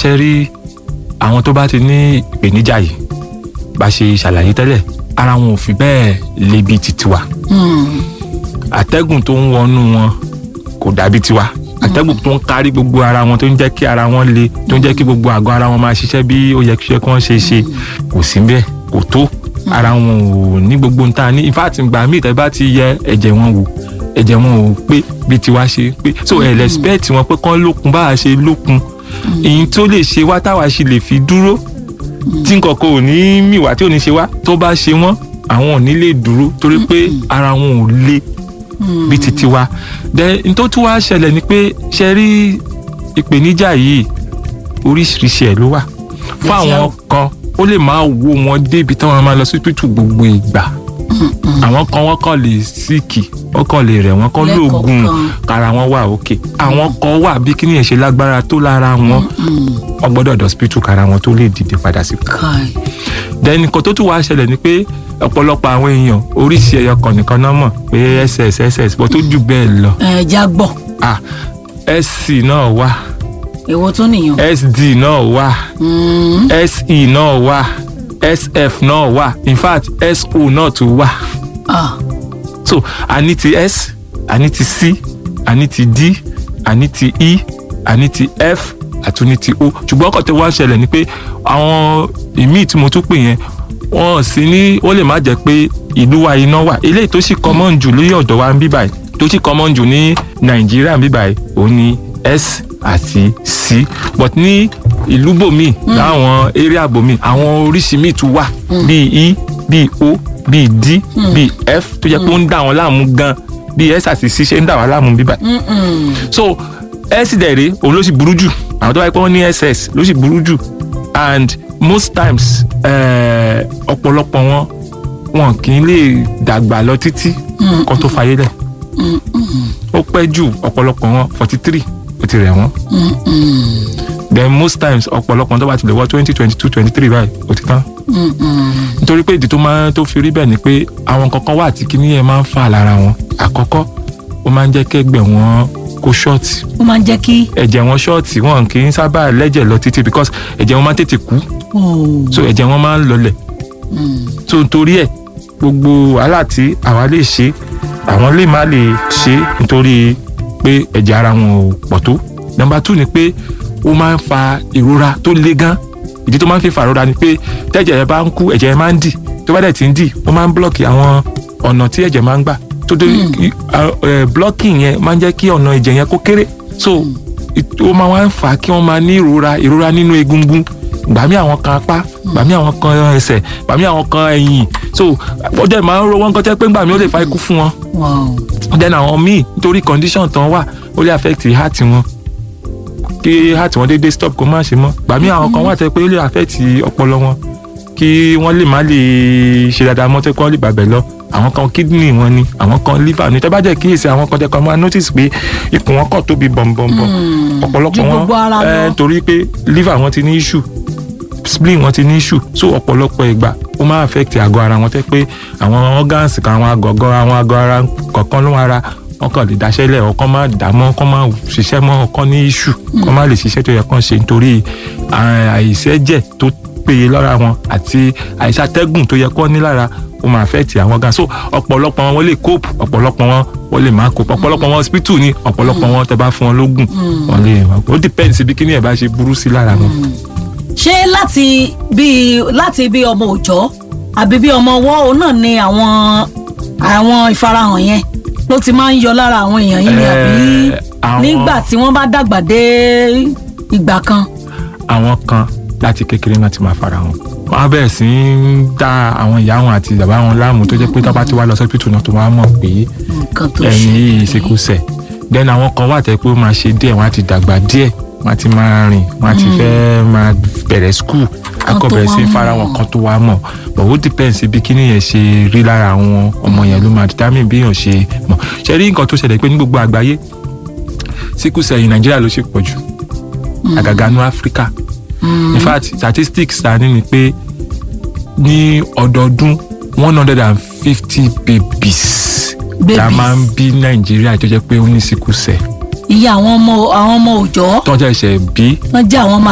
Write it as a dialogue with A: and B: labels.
A: ṣe rí àwọn tó bá ti ní ìpèníjà yìí bá ṣe ṣàlàyé tẹ́lẹ̀ ara wọn ò fi bẹ́ẹ̀ le bíi ti tiwa
B: Mm.
A: àtẹ́gùn tó ń wọnú wọn kò dàbí tiwa àtẹ́gùn tó ń kárí gbogbo ara wọn tó ń jẹ́ kí ara wọn le tó ń jẹ́ kí gbogbo àgọ́ ara wọn máa ṣiṣẹ́ bí ó yẹ kí ṣe kí wọ́n ṣe ṣe kò sí bẹ́ẹ̀ kò tó ara wọn ò ní gbogbo ń ta ní in fact ìgbà míì tẹ́ bá ti yẹ ẹ̀jẹ̀ wọn wò ẹ̀jẹ̀ wọn ò pé bí tiwa ṣe pé so ẹ̀ respect wọn pé kán lókun bá a ṣe lókun èyí tó lè ṣe wá táwa ṣe lè fi dúró tí nǹkan kan ò ní mì wá tí ò ní ṣe wá tó bá ṣe wọ́n àwọn ò ní lè dúró torí pé ara wọn ò le bíi ti tiwa then n tó tún wá ṣẹlẹ̀ ni pé ṣe rí ìpèníjà yìí oríṣiríṣi ẹ̀ ló wà fún àwọn kan ó lè máa wo wọn débi táwọn máa lọ sí tútù gbogbo ìgbà àwọn kan wọ́n kàn lè síìkì wọ́n kàn lè rẹ̀ wọ́n kàn lóògùn
B: Lẹ́ẹ̀kọ̀ọ̀kan.
A: kára wọn wà òkè àwọn kan wà bí kíní ẹ̀ ṣe lágbára tó lára wọn wọ́n gbọ́dọ̀ dọ̀sípítù kára wọn tó lè dìde padà sí
B: Kai.
A: then nǹkan tó tún wá ṣẹlẹ̀ ni pé ọ̀pọ̀lọpọ̀ àwọn èèyàn oríṣi ẹyọ kan nìkan náà mọ̀ pé ss ss bọ́ tó jù bẹ́ẹ̀ lọ
B: ẹ já gbọ́
A: ah sc náà wà
B: èwo tó nìyàn.
A: sd náà wà
B: Mm.
A: se náà wà sf náà wà in fact so náà tún wà
B: Ah.
A: so a ní ti s a ní ti c a ní ti d a ní ti e a ní ti f àti ní ti o ṣùgbọ́n ọkọ̀ tó wá ṣẹlẹ̀ ni pé àwọn ìmíì tí mo tún pè yẹn wọ́n sì ní ó lè má jẹ́ pé ìlú wa iná wà eléyìí tó sì common jù lórí ọ̀dọ̀ wa ń bí báyìí tó sì common jù ní nàìjíríà ń bí báyìí òun ni s àti c but ní ìlú bòmíì láwọn area bòmíì àwọn oríṣi míì tún wà bíi e bíi o bíi d bíi f tó jẹ́ pé ó ń dà wọ́n láàmú gan bíi s àti c ṣe ń dà wọ́n láàmú bí báyìí
B: Mm-mm.
A: so s dẹ̀rẹ̀ òun ló sì burú jù àwọn tó bá yẹ pé wọ́n ní ss ló sì burú jù and most times eh, ọ̀pọ̀lọpọ̀ wọn wọn kì í lè dàgbà lọ títí kan tó fayé lẹ̀ ó pẹ́ jù ọ̀pọ̀lọpọ̀ wọn forty three ó ti rẹ̀ wọ́n then most times ọ̀pọ̀lọpọ̀ tó bá ti lè wọ twenty twenty two twenty three báyìí ó ti tán nítorí pé ìdí tó máa tó fi rí bẹ́ẹ̀ ni pé àwọn kankan wà tí kíní yẹn máa ń fà lára wọn àkọ́kọ́ ó máa ń jẹ́ kẹ́gbẹ́ wọn kó ṣọ́ọ̀tì
B: ó máa ń jẹ́ kí.
A: ẹ̀jẹ̀ wọn ṣọ́ọ̀tì wọn kì í sábà lẹ́jẹ̀ lọ títí because ẹ̀jẹ̀ wọn máa ń tètè kú
B: Oh.
A: so ẹ̀jẹ̀ wọn máa ń lọlẹ̀ so nítorí ẹ̀ gbogbo wàhálà tí àwa lè ṣe àwọn lè má lè ṣe nítorí pé ẹ̀jẹ̀ ara wọn ò pọ̀ tó number two ni pé ó máa ń fa ìrora tó le gan ìdí tó máa ń fi fa ìrora ni pé tẹ́jẹ̀ yẹn bá ń kú ẹ̀jẹ̀ yẹn máa ń dì tó bá dẹ̀ ti ń dì ó máa ń blọ́ọ̀kì àwọn ọ̀nà tí ẹ̀jẹ̀ máa ń gbà tó dé blocking yẹn máa ń jẹ́ kí ọ̀nà ẹ̀jẹ̀ yẹn kó kéré so it- ó máa wá ń fà á kí wọ́n máa ní ìrora ìrora nínú egungun gbàmí àwọn kan apá gbàmí àwọn kan ẹsẹ̀ gbàmí àwọn kan ẹ̀yìn so ọjọ́ ìmáa ń ro wọn kọ́tẹ́ pé gbàmí ó lè fa ikú fún wọn
B: Wow.
A: then àwọn míì nítorí condition tán wà ó lè affect heart wọn kí heart wọn déédéé stop kó má ṣe mọ́ gbàmí àwọn kan wà tẹ́ pé ó lè affect ọpọlọ wọn kí wọ́n lè má lè ṣe dáadáa mọ́ tẹ́ kí wọ́n lè bàbẹ̀ lọ àwọn kan kidney wọn ni àwọn kan liver ni tẹ́ bá jẹ́ kíyèsí àwọn kan tẹ́ kan máa notice pé ikùn wọn kọ̀ tóbi bọ̀m̀bọ̀m̀bọ̀ ọ̀pọ̀lọpọ̀
B: Ju
A: wọn
B: gbogbo ara lọ.
A: eh, torí pé liver wọn ti ní issue spleen wọn ti ní issue so ọ̀pọ̀lọpọ̀ ìgbà ó máa affect àgọ́ ara wọn tẹ́ pé àwọn organs kan àwọn àgọ́gọ́ àwọn àgọ́ ara kọ̀ọ̀kan ló ara wọn kàn lè daṣẹ́lẹ̀ ọkàn máa dà mọ́ ọkàn máa ṣiṣẹ́ mọ́ ọkàn ní issue ọkàn máa lè ṣiṣẹ́ tó yẹ kàn ṣe nítorí à- àìṣẹ́jẹ̀ tó péye lára wọn àti àìṣàtẹ́gùn tó yẹ kàn ní lára ó máa affect àwọn organs so ọ̀pọ̀lọpọ̀ wọn lè cope ọ̀pọ̀lọpọ̀ wọn wọ́n lè má cope ọ̀pọ̀lọpọ̀ wọn hospital ni ọ̀pọ̀lọpọ̀ wọn tẹ́ bá fún wọn lógùn wọn lè ó depend síbi kíní ẹ̀ bá ṣe burú sí lára wọn.
B: ṣé láti bí láti bí ọmọ òòjọ́ àbí bí ọmọ ọwọ́ òun náà ni àwọn àwọn ìfarahàn yẹn ló ti máa ń yọ lára àwọn èèyàn yìí ni àbí
A: Eh, àwọn-
B: nígbà tí wọ́n bá dàgbà dé ìgbà kan.
A: àwọn kan láti kékeré náà ti máa fara wọn wọn á bẹ̀rẹ̀ sí í dá àwọn ìyá wọn àti bàbá wọn láàmú tó jẹ́ pé tó bá ti wá lọ sọ́pítù náà tó máa mọ̀ pé
B: nǹkan tó
A: ẹni
B: ṣe
A: yìí ṣekú sẹ̀ then àwọn kan wà tẹ́ pé ó máa ṣe díẹ̀ wọ́n á ti dàgbà díẹ̀ wọ́n á ti máa rìn wọ́n á ti fẹ́ máa bẹ̀rẹ̀ skul
B: Kan
A: akọ
B: tó
A: bẹ̀rẹ̀ sí í
B: wá
A: fara
B: mọ̀.
A: wọn kan tó wá mọ̀ but ó depends bí kíní yẹn ṣe rí lára àwọn ọmọ yẹn ló máa determine bí èèyàn ṣe mọ̀ ṣe rí nǹkan tó ṣẹlẹ̀ pé ní gbogbo àgbáyé síkú sẹ̀yìn nàìjíríà ló ṣe pọ̀ jù àgàgà ní áfíríkà in fact statistics ta ní ni pé ní ọdọọdún one hundred and fifty babies la
B: Babies.
A: máa ń bí nàìjíríà tó jẹ́ pé ó ní síkú sẹ̀
B: iye àwọn ọmọ àwọn ọmọ òòjọ́
A: tọ́jà ẹ̀ṣẹ̀ bí
B: wọ́n jẹ́ àwọn ọmọ